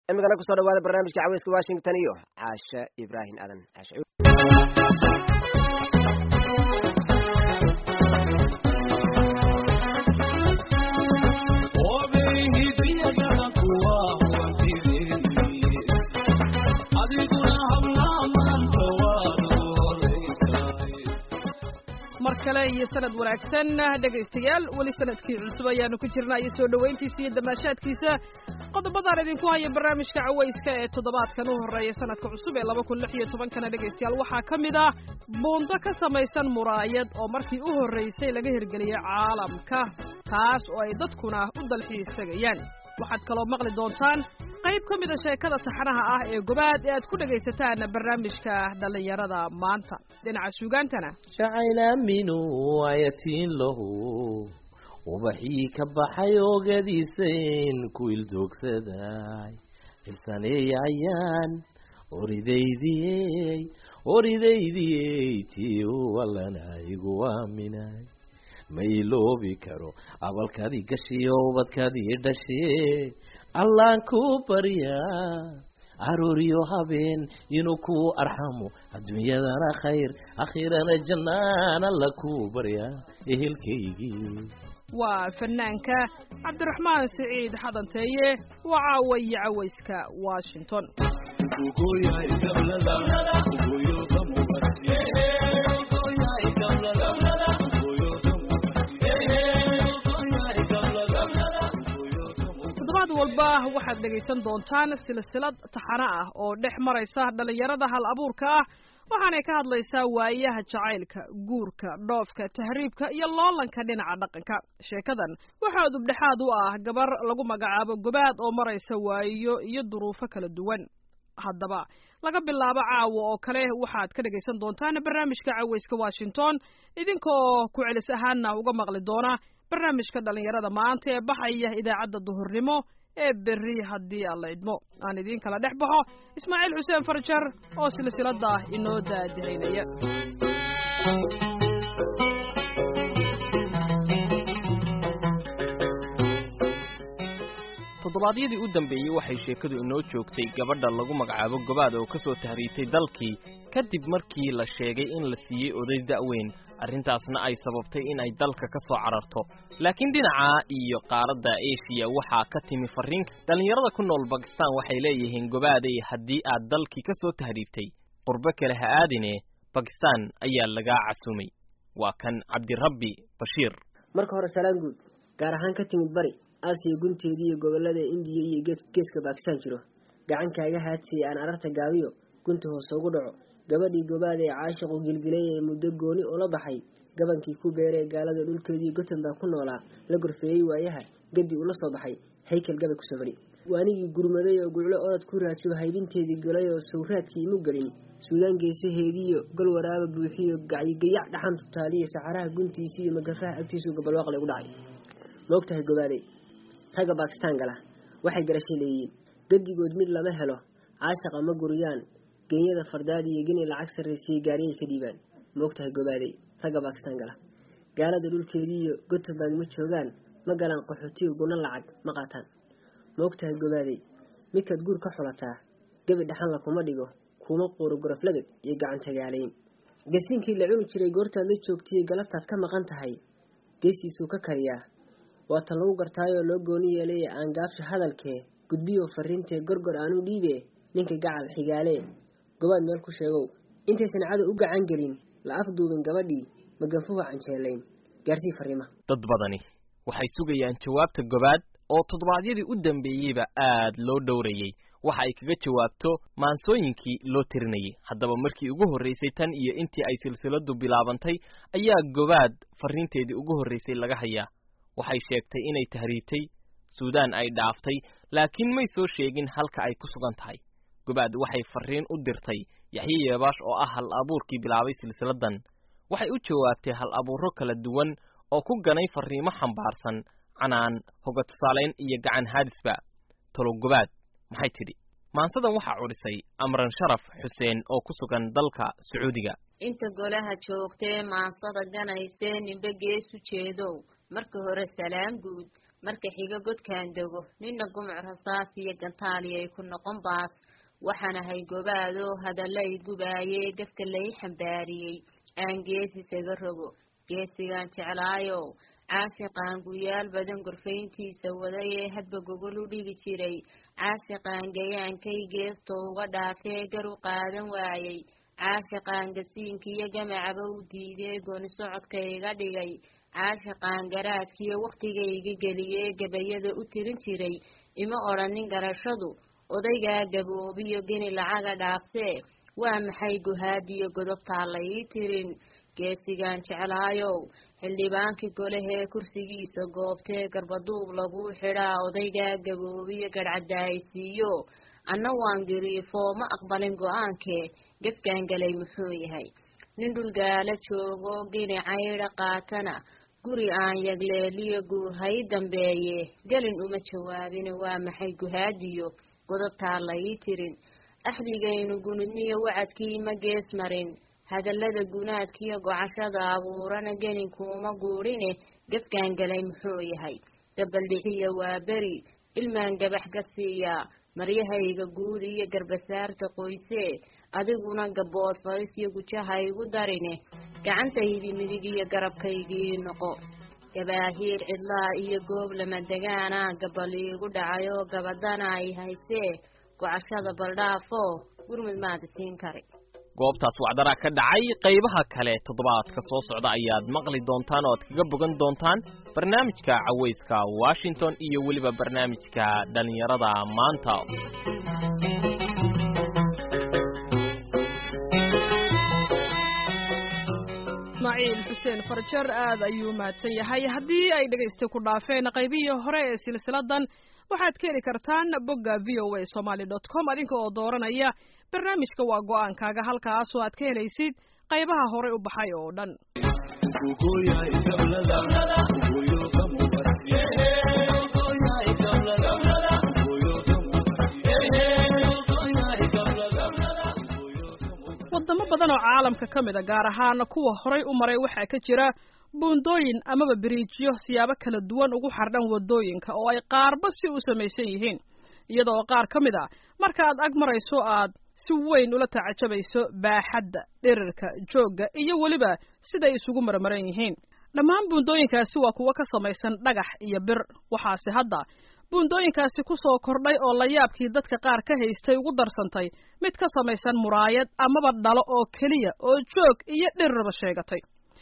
imikana kusoo dhawaada barnaamijka caweyska washington iyo caashe ibraahim aadan caashe mar kale iyo sanad wanaagsan dhegaystayaal weli sanadkii cusub ayaanu ku jirnaa iyo soo dhowayntiisa iyo damaashaadkiisa qodobadaan idinku haya barnaamijka cawayska ee toddobaadkan u horreeya sanadka cusub ee laba kun lix iyo tobankana dhegaystayaal waxaa ka mid ah buundo ka samaysan muraayad oo markii u horraysay laga hirgeliyey caalamka taas oo ay dadkuna u dalxiisagayaan waxaad kaloo maqli doontaan qayb ka mida sheekada taxanaha ah ee gobaad ee aad ku dhegaysataan barnaamijka dhallinyarada maanta dhinaca suugaantana jacaylaaminu ayatiin lahu ubaxii ka baxay oogadiisayn ku ildoogsaday filsaneeyayaan oridaydiyey oridaydiyey tii u allana igu aaminay ma iloobi karo abalkaadii gashiyo ubadkaadii dhashee allaan ku baryaa caruuriyo habeen inuu ku arxamo adduunyadana khayr akhirana jannaan alla ku baryaa ehelkaygii waa fanaanka cabdiraxmaan siciid xadanteeye waa caawayo cawayska washington toddobaad walba waxaad dhegaysan doontaan silsilad taxano ah oo dhex maraysa dhallinyarada hal abuurka ah waxaanay ka hadlaysaa waayaha jacaylka guurka dhoofka tahriibka iyo loolanka dhinaca dhaqanka sheekadan waxaa dubdhexaad u ah gabar lagu magacaabo gobaad oo maraysa waayo iyo duruufo kala duwan haddaba laga bilaabo caawa oo kale waxaad ka dhegaysan doontaan barnaamijka cawayska washington idinkaoo ku celis ahaanna uga maqli doona barnaamijka dhallinyarada maanta ee baxaya idaacadda duhurnimo ee berri haddii alla idmo aan idiin kala dhex baxo ismaaciil xuseen farjar oo silsilada inoo daadihaynaya toddobaadyadii u dambeeyey waxay sheekadu inoo joogtay gabadha lagu magacaabo gobaad oo ka soo tahriibtay dalkii kadib markii la sheegay in la siiyey oday da'weyn arrintaasna ay sababtay in ay dalka ka soo cararto laakiin dhinaca iyo qaaradda eshiya waxaa ka timi farriin dhallinyarada ku nool bakistan waxay leeyihiin gobaaday haddii aad dalkii ka soo tahriibtay qurbo kale ha aadine bakistan ayaa lagaa casumay waa kan cabdirabbi bashiir marka hore salaan guud gaar ahaan ka timid bari aasiya gunteedii iyo gobollada indiya iyo geeska baakistaan jiro gacankaaga haadsiya aan ararta gaabiyo gunta hoose ugu dhaco gabadhii gobaad ee caashiqu gilgilay ee muddo gooni ula baxay gabankii ku beeree gaalada dhulkeedii gotenbaa ku noolaa la gorfeeyey waayaha gadi ula soo baxay haykel gabay ku safari waanigii gurmaday oo guclo orod ku raajiyo haybinteedii galay oo sawraadkii imu gelin suudaan geesaheediiyo gol waraaba buuxiyo gacyigayac dhaxan tutaaliya saxaraha guntiisi iyo magafaha agtiisuu gabalwaaqle ugu dhacay maogtahay gobaadey ragga baakistaan gala waxay garashay leeyihiin gadigood mid lama helo caashaqa ma guriyaan genyada fardaad iyo geni lacag sarraysiyey gaariyay ka dhiibaan maogtahay gobaadey ragga baakistaan gala gaalada dhulkeediiyo gotenburg ma joogaan ma galaan qaxootiga guna lacag ma qaataan maogtahay gobaadey midkaad guur ka xulataa gebi dhaxanla kuma dhigo kuma quuro goroflagad iyo gacan tagaalayn gasiinkii la cuni jiray goortaad la joogtaiyo galabtaad ka maqan tahay geestiisuu ka kariyaa waa tan lagu gartaayoo loo gooni yeelay aan gaabsha hadalkee gudbiyoo fariintee gorgor aanu dhiibe ninka gacal xigaalee gobaad meel ku sheegow intaysan cadow u gacan gelin la afduubin gabadhii maganfuhu canjeelayn gaarsii fariima dad badani waxay sugayaan jawaabta gobaad oo toddobaadyadii u dambeeyeyba aad loo dhowrayey waxa ay kaga jawaabto maansooyinkii loo tirinayay haddaba markii ugu horraysay tan iyo intii ay silsiladu bilaabantay ayaa gobaad farriinteedii ugu horraysay laga hayaa waxay sheegtay inay tahriibtay suudaan ay dhaaftay laakiin may soo sheegin halka ay ku sugan tahay gobaad waxay farriin u dirtay yaxye yeebaash oo ah hal abuurkii bilaabay silsiladan waxay u jawaabtay hal abuuro kala duwan oo ku ganay farriimo xambaarsan canaan hoga tusaalayn iyo gacan haadisba talo gobaad maxay tidhi maansadan waxaa cudhisay amran sharaf xuseen oo ku sugan dalka sacuudiga inta golaha joogtee maansada ganaysee ninba geesu jeedow marka hore salaan guud marka xiga godkaan dego nina gumuc rasaas iyo gantaali ay ku noqon baas waxaan ahay gobaadoo hadallay gubaayee gafka lay xambaariyey aan gees isaga rogo geesigaan jeclaayow caashiqaan guyaal badan gorfayntiisa waday ee hadba gogol u dhigi jiray caashiqaan gayaankay geesto uga dhaafee gar u qaadan waayey caashiqaan gasiinkiiyo gamacaba u diidee gooni socodka iga dhigay caashiqaan garaadkiiyo wakhtigayga geliyee gabayada u tirin jiray ima odhanin garashadu odaygaa gaboobiyo geni lacaga dhaafsee waa maxay guhaadiyo godobtaa la ii tirin geesigaan jeclaayow xildhibaankii golehee kursigiisa goobtee garbaduub laguu xidhaa odaygaa gaboobiyo garhcadaaysiiyo anna waan giriifoo ma aqbalin go-aankee gefkaan galay muxuu yahay nin dhulgaala joogo gini caydha qaatana guri aan yagleeliyo guur hay dambeeye gelin uma jawaabin waa maxay guhaadiyo godobtaa la ii tirin axdigaynu gunudniyo wacadkii ma gees marin hadallada gunaadkiiyo gocashada abuurana geninkuuma guurine gefkaan galay muxuu yahay gabaldhixiya waa beri ilmaan gabax ka siiyaa maryahayga guud iyo garbasaarta qoysee adiguna gabood fadis iyo gujaha igu darine gacantaydii midig iyo garabkaygii noqo gabaahiir cidlaa iyo goob lama degaana gabal iigu dhacayoo gabadana ay haysee gocashada baldhaafoo gurmud maada siin kari goobtaas wacdaraa ka dhacay qaybaha kale toddobaadka soo socda ayaad maqli doontaan oo aad kaga bogan doontaan barnaamijka cawayska washington iyo weliba barnaamijka dhallinyarada maanta ismaaciil xuseen farjar aad ayuu mahadsan yahay haddii ay dhegaysta ku dhaafeen qaybihii hore ee silsiladan waxaad ka heli kartaan bogga v o a somaly dot com adinka oo dooranaya barnaamijka waa go-aankaaga halkaasoo aad ka helaysid qaybaha horey u baxay oo dhan wadamo badan oo caalamka ka mid a gaar ahaan kuwa horay u maray waxaa ka jira buundooyin amaba biriijyo siyaabo kala duwan ugu xardhan wadooyinka oo ay qaarba si u samaysan yihiin iyada oo qaar ka mid a marka aad ag marayso aad si weyn ula tacajabayso baaxadda dhirirka joogga iyo weliba siday isugu marmaran yihiin dhammaan buundooyinkaasi waa kuwo ka samaysan dhagax iyo bir waxaase hadda buundooyinkaasi ku soo kordhay oo layaabkii dadka qaar ka haystay ugu darsantay mid ka samaysan muraayad amaba dhalo oo keliya oo joog iyo dhirirba sheegatay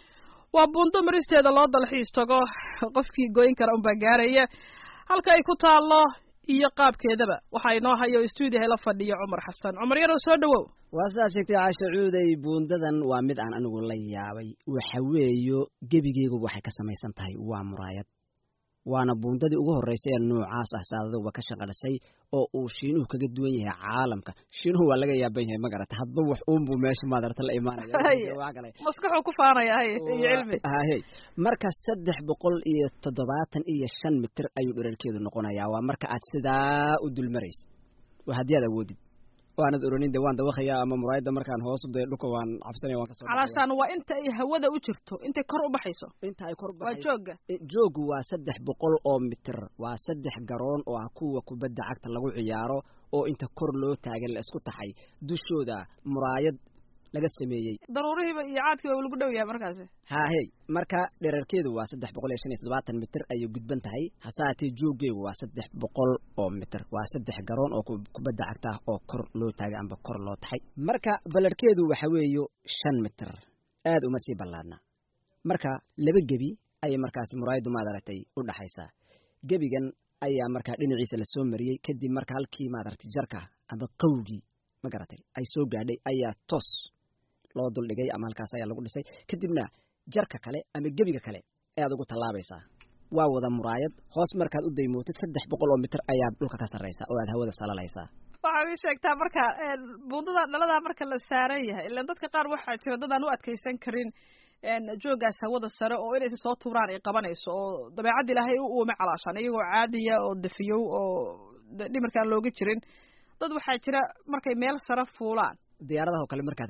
waa buundo maristeeda loo dalxiis tago qofkii goyn kara unbaa gaaraya halka ay ku taallo iyo qaabkeedaba waxaa inoo hayo stuudiyaha la fadhiyo cumar xasan cumar yarow soo dhowow waa sidaad sheegtay caasha cuuday buundadan waa mid aan anigu la yaabay waxa weeyo gebigeygu waxay ka samaysan tahay waa muraayad waana buundadii ugu horreysay ee noocaas ah saadaduba ka shaqalisay oo uu shiinuhu kaga duwan yahay caalamka shiinuhu waa laga yaaban yahay magarata hadba wax uunbuu meesha maadarata la imaanaya maskaxuu ku faanaya hay iyo cilmi hahey marka saddex boqol iyo toddobaatan iyo shan mitir ayuu dherarkeedu noqonayaa waa marka aad sidaa u dulmaraysid waa haddii aad awoodid waanad oranin de waan dawaqaya ama muraayadda markaan hoos uday dhulka waan cabsanaya waan kasoo calaashaan waa inta ay hawada u jirto intay kor u baxayso inta ay kor waa joogga joogu waa saddex boqol oo mitir waa saddex garoon oo ah kuwa kubadda cagta lagu ciyaaro oo inta kor loo taagan la isku taxay dushooda muraayad laga sameeyey daruurihiiba iyo caadkiiba lagu dhow yahay markaasi hahey marka dherarkeedu waa saddex boqol iyo shan iyo toddobaatan mitir ayay gudban tahay hase haatee jooggeegu waa saddex boqol oo mitir waa saddex garoon oo kubadda cagta ah oo kor loo taagay amba kor loo taxay marka ballarhkeedu waxa weeyo shan mitir aad uma sii ballaadna marka laba gebi ayay markaasi muraayaddu maad aragtay u dhaxaysaa gebigan ayaa markaa dhinaciisa lasoo mariyey kadib marka halkii maadaragtay jarka ama qawgii ma garatay ay soo gaadhay ayaa toos loo duldhigay ama halkaas ayaa lagu dhisay kadibna jarka kale ama gebiga kale ayaad ugu tallaabaysaa waa wada muraayad hoos markaad u daymootid saddex boqol oo mitir ayaad dhulka ka sarraysaa oo aad hawada salalaysaa waxaad ii sheegtaa marka buundada dhaladaa marka la saaran yahay ilaan dadka qaar waxaa jira dad aan u adkaysan karin jooggaas hawada sare oo inaysa soo tuuraan ay qabanayso oo dabeecadda ilaahay u uume calaashaan iyagoo caadiya oo dafiyow oo dhimarkaan looga jirin dad waxaa jira markay meel sare fuulaan diyaaradaha oo kale markaad raacdid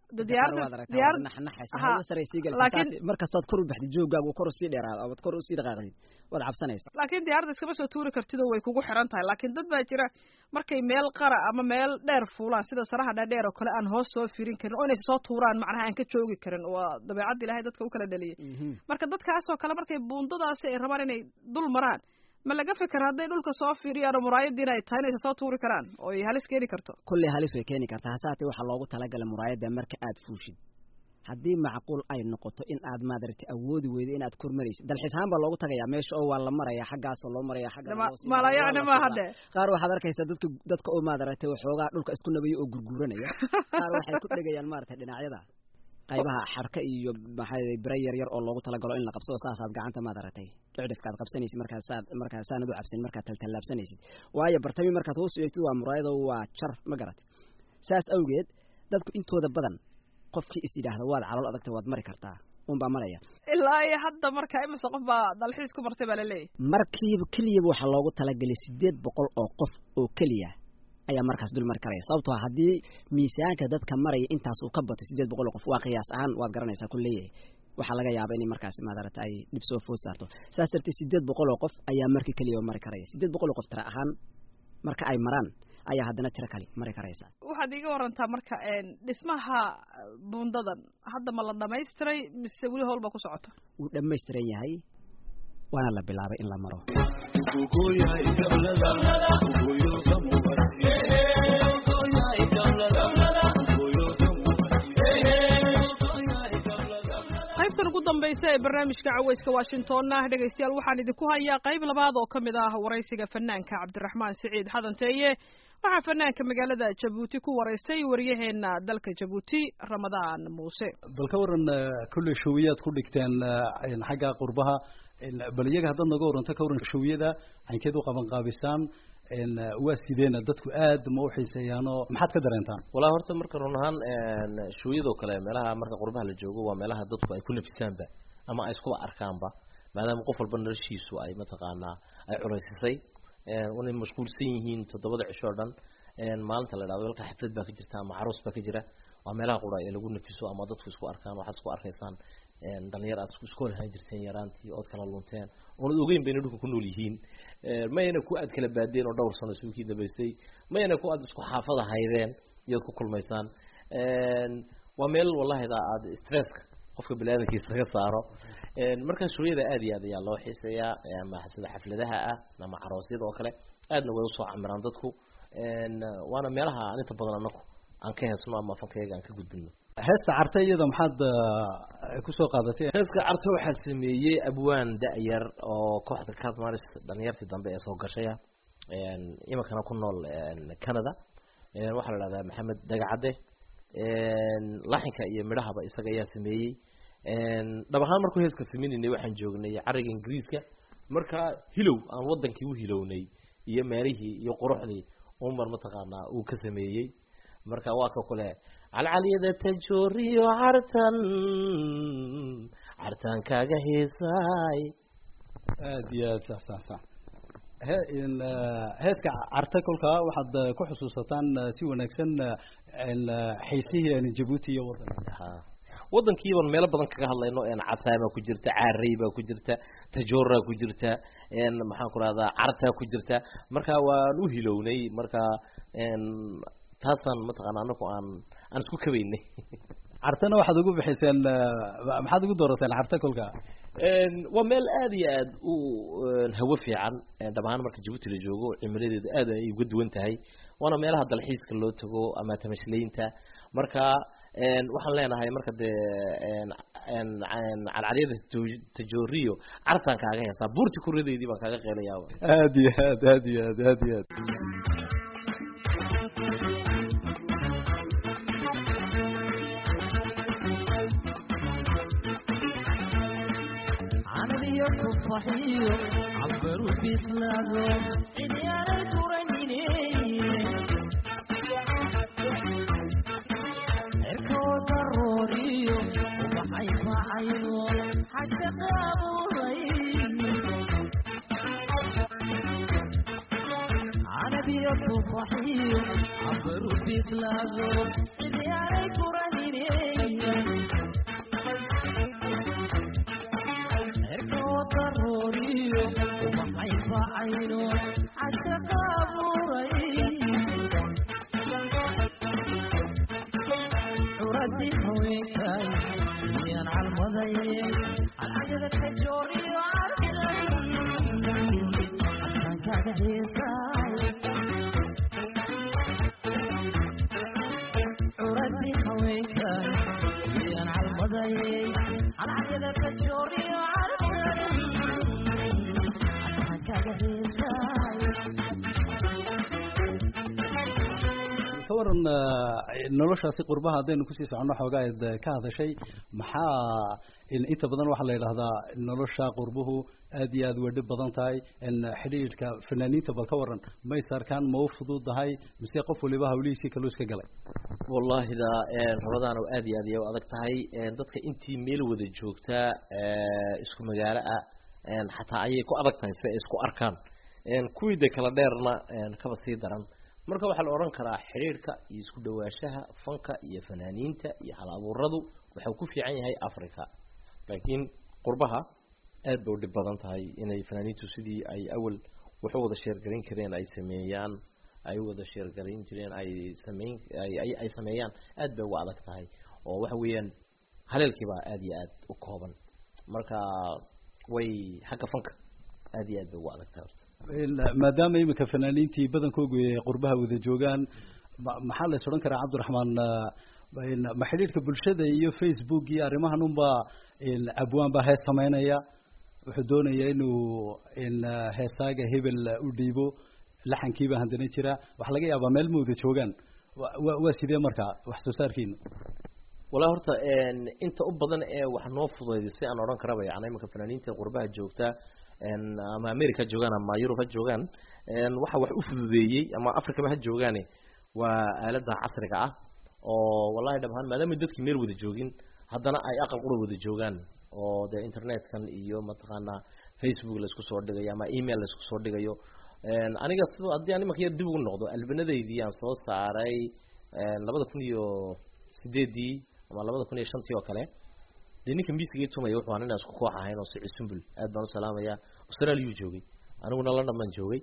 de diyaarada diyaarad Aha. Laakiin- laakiin markastaad kor u baxdid joogaagu kor usii dheeraado ood kor usii dhaqaaqdid waad cabsanaysa laakiin diyaaradda iskama soo tuuri kartid oo way kugu xiran tahay laakiin dad baa jira markay meel qara ama meel dheer fuulaan sida saraha dhaadheer oo kale aan hoos soo firin karin oo inay soo tuuraan macnaha aan ka joogi karin waa dabeecadda ilaahay dadka u kala dhaliyay marka dadkaasoo kale markay buundadaasi ay rabaan inay dul maraan ma laga fikir hadday dhulka soo fiiriyaan oo muraayadiina ay tahay inaysa soo tuuri karaan oo ay halis keeni karto kulley halis way keeni kartaa hase haatee waxaa loogu talagalay muraayadda marka aad fuushid haddii macquul ay noqoto in aad maadaragtay awoodi weydo inaad kormaraysid dalxiis ahaan baa loogu tagayaa meesha oo waa la maraya xaggaasoo loo maraya xagga Ma- mala yacni ma hadde qaar waxaad arkaysaa dadka dadka oo maadaragtay waxoogaa dhulka isku nabayo oo gurguranaya qaar waxay ku dhegayaan maaragtay dhinacyada qaybaha xarka iyo maxaa bira yar yar oo loogu talagalo in la qabsado saasaad gacanta maadaratay dhicdhifkaad qabsanaysid markaasaad markaasaanad u cabsin markaad taltallaabsanaysid waayo bartami markaad hoos eegtid waa muraayado waa jar ma garat saas awgeed dadku intooda badan qofkii is yidhaahda waad calool adagta waad mari kartaa unbaa maraya ilaa iyo hadda marka imise qof baa dalxiis ku martay baa laleeyahy markiiba keliyaba waxaa loogu talagelay sideed boqol oo qof oo keliya ayaa markaas dul mari karaya sababtoo ah haddii miisaanka dadka maraya intaas uu ka bato sideed boqol oo qof waa qiyaas ahaan waad garanaysaa ku leeyahay waxaa laga yaaba inay markaas maadarata ay dhib soo food saarto saas darteed sideed boqol oo qof ayaa markii keliya mari karaya sideed boqol oo qof tira ahaan marka ay maraan ayaa haddana tiro kale mari karaysa waxaad iiga warantaa marka dhismaha buundadan hadda ma la dhamaystiray mise weli howlba ku socota wuu dhammaystiran yahay waana la bilaabay in la maro qaybtan ugu dambaysa ee barnaamijka caweyska washingtonna dhegaystayaal waxaan idinku hayaa qayb labaad oo ka mid ah waraysiga fanaanka cabdiraxmaan siciid xadanteeye waxaa fanaanka magaalada jabuuti ku waraystay waryaheena dalka jabuuti ramadaan muuse bal ka waran kulley showiyaad ku dhigteen xagga qurbaha bal iyaga haddaad naga waranto ka waran showiyada caynkeed u qaban qaabisaan waa sideena dadku aad ma u xiiseeyaanoo maxaad ka dareentaan walaa horta marka run ahaan shooyadoo kale meelaha marka qurbaha la joogo waa meelaha dadku ay ku nafisaanba ama ay iskuba arkaanba maadaama qof walba noloshiisu ay mataqaanaa ay culaysisay inay mashquulsan yihiin toddobada cisho o dhan maalinta la dhahdo halka xaflad baa ka jirta ama caroos baa ka jira waa meelaha qura ee lagu nafiso ama dadku isku arkaan waxaad isku arkaysaan dhalinyar aad isku lahaan jirteen yaraantii ood kala lunteen oonad ogeyn bayna dhulka ku nool yihiin mayna ku aad kala baadeen oo dhowr sano isuukii dambaystay mayna ku aad isku xaafada haydeen iyoad ku kulmaysaan waa meel wallahida aad stresska qofka baniaadamkiisa laga saaro markaa shuriyada aad iyo aad ayaa loo xiiseeyaa ama sida xafladaha ah ama caroosyada oo kale aadna way usoo camiraan dadku waana meelaha aan inta badan anaku aan ka heesno ama fankayaga aan ka gudbino heesta carte iyada maxaad kusoo qaadatay heeska carte waxaa sameeyey abwaan da-yar oo kooxda catmaris dhalinyartii dambe ee soo gashaya iminkana ku nool canada waxaa la dhahdaa maxamed dagacadde laxinka iyo midhahaba isaga ayaa sameeyey dhab ahaan markuu heeska sameynayna waxaan joognay cariga ingiriiska markaa hilow aan wadankii u hilownay iyo meelihii iyo quruxdii umar mataqaanaa uu ka sameeyey marka waa ka kule calcalyada tajooriyo cartan cartaan kaaga heesaay aad iyo aad sax sax sax he heeska carte kolkaa waxaad ku xusuusataan si wanaagsan xiisihii jabuuti iyo wadanka ha wadankiiban meelo badan kaga hadlayno casaamaa ku jirta caarey baa ku jirta tajoraa ku jirta maxaan ku rahdaa cartaa ku jirta marka waan u hilownay marka taasaan mataqaana anaku aan aan isku kabaynay cartana waxaad ugu bixiseen maxaad ugu doorateen carte kolka waa meel aad iyo aad u hawo fiican dhab ahaan marka jabuuti la joogo cimiladeedu aad ay uga duwan tahay waana meelaha dalxiiska loo tago ama tamashlaynta marka waxaan leenahay marka dee calcalyada tajooriyo cartaan kaaga heesaa buurti kuridaydii baan kaaga qeelayaaba aad iyo aad aad iyo aad aad iyo aad صحيح عبروا بإسلامهم عديان ترنيني عركوا ضروري وبحي فعينو حشق أبوري عربية tufaxiyo cabaru bislaado cidyaaray kuranine cirka wadarooriyo ubaxay facayno cashaqa abuuray curadii haweenkay iyaan calmadaye alcadada ka jooriyo arkan adkaankaaga heesaay curadii haweenkay iyaan calmadaye alcadada ka jooriyo arkan adkaankaaga heesaay ka waran noloshaasi qurbaha haddaynu kusii soconno xoogaa aad ka hadashay maxaa inta badan waxaa la yidhahdaa nolosha qurbuhu aad iyo aad way dhib badan tahay xidhiidhka fanaaniinta bal ka waran may sarkaan ma u fududahay mise qof waliba hawlihiisii kaluu iska galay wallahi da rabadaan oo aad iyo aad iyo u adag tahay dadka intii meel wada joogtaa isku magaalo ah xataa ayay ku adag tahay si ay isku arkaan kuwii de kala dheerna kaba sii daran marka waxaa la odhan karaa xidhiidhka iyo isku dhawaashaha fanka iyo fanaaniinta iyo hal abuuradu waxau ku fiican yahay africa laakiin qurbaha aad bay u dhib badan tahay inay fanaaniintu sidii ay awal waxu wada sheergarayn kareen ay sameeyaan ay wada sheergarayn jireen ay sameyn ay ay sameeyaan aad bay uga adag tahay oo waxa weeyaan haleelkiibaa aad iyo aad u kooban marka way xagga fanka aad iyo aad bay uga adag tahay horta maadaama iminka fanaaniintii badankoogu ay qurbaha wada joogaan ma- maxaa la is odhan karaa cabdiraxmaan ma xidhiidhka bulshada iyo facebook iyo arrimahan unba abwaan baa hees sameynaya wuxuu doonaya inuu heesaaga hebel u dhiibo laxankiiba handana jira waxaa laga yaabaa meel ma wada joogaan wa- wa waa sidee marka wax soo saarkiina wallahi horta inta u badan ee wax noo fudaydisay aan odhan karaba yani imanka fanaaniinta qurbaha joogta ama america ha joogaan ama yurub ha joogaan waxa wax u fududeeyey ama africaba ha joogaane waa aalada casriga ah oo wallahi dhab ahaan maadaama dadkii meel wada joogin haddana ay aqal qura wada joogaan oo dee internetkan iyo mataqaanaa facebook laisku soo dhigayo ama email laisku soo dhigayo aniga sidoo haddii aan imanka yar dib ugu noqdo albanadeydii aan soo saaray labada kun iyo sideedii ama labada kun iyo shantii oo kale dee ninka miiskagii tumaya wuxuu aan inaan isku koox ahayn oo sicid sumbul aad baan u salaamaya australiayuu joogay aniguna london baan joogay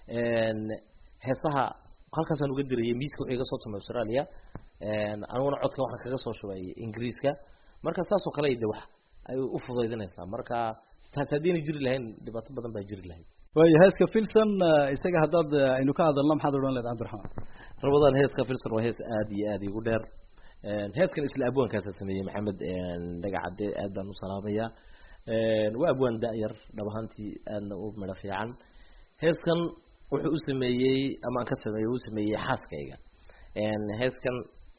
heesaha halkaasaan uga dirayay miiska wuxuu iga soo tumay australia aniguna codka waxaan kaga soo shubay ingiriiska marka saas oo kale de wax ay u fudaydinaysaa marka taas haddiina jiri lahayn dhibaato badan baa jiri lahayd waayo heeska filson isaga haddaad aynu ka hadalno maxaad odhan leed cabdiraxmaan rabadaan heeska filson waa hees aad iyo aad igu dheer heeskan isla abwaankaasa sameeyey maxamed dhagacade aad baan u salaamaya waa abwaan da-yar dhab ahaantii aadna u midho fiican heeskan wuxuu u sameeyey ama aan ka sameeyey u sameeyey xaaskayga heeskan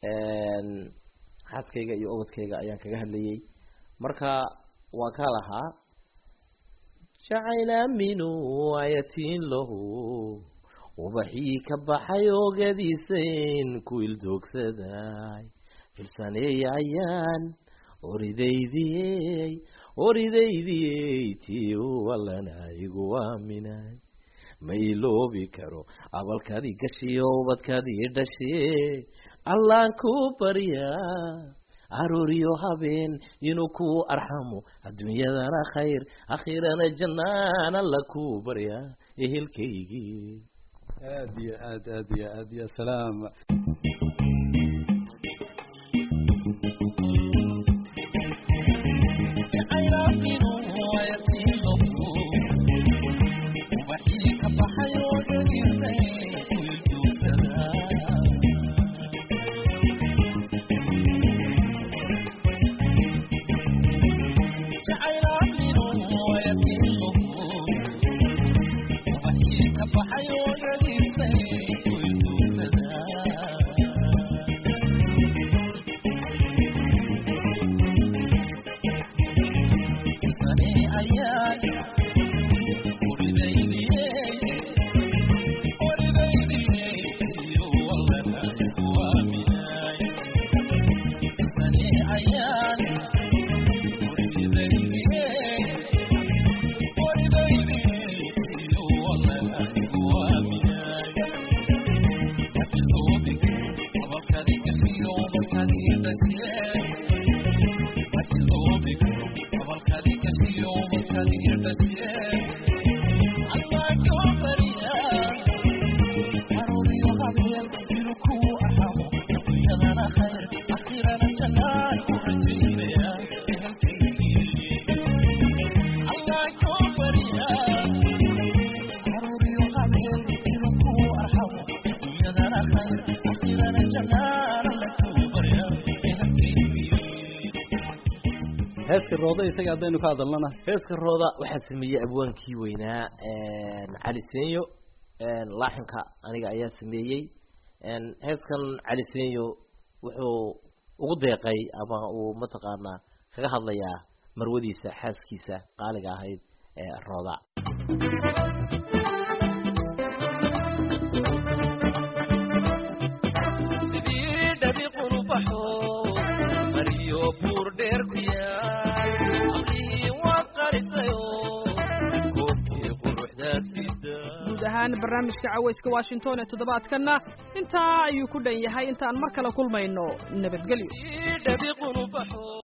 xaaskayga iyo obadkayga ayaan kaga hadlayey marka waa ka lahaa jacayl aaminu ayatiin lahu ubaxii ka baxay oogadiisayn ku ildoogsaday filsaneey ayaan oridaydiyey oridaydiyey tii walana igu aaminay ma iloobi karo abalkaadii gashiyo ubadkaadii dhashee allaan ku baryaa arooriyo habeen inuu ku arxamo adduunyadana khayr akhirana jannaan alla ku baryaa ehelkaygii aad iyo aad aad iyo aad ya salaam heeska rooda isaga haddaynu ka hadalnana heeska rooda waxaa sameeyey abwaankii weynaa cali senyo laaxinka aniga ayaa sameeyey heeskan cali senyo wuxuu ugu deeqay ama uu mataqaanaa kaga hadlayaa marwadiisa xaaskiisa qaaliga ahayd ee rooda guud ahaan barnaamijka cawayska washington ee toddobaadkanna intaa ayuu ku dhan yahay intaan mar kale kulmayno nabadgelyo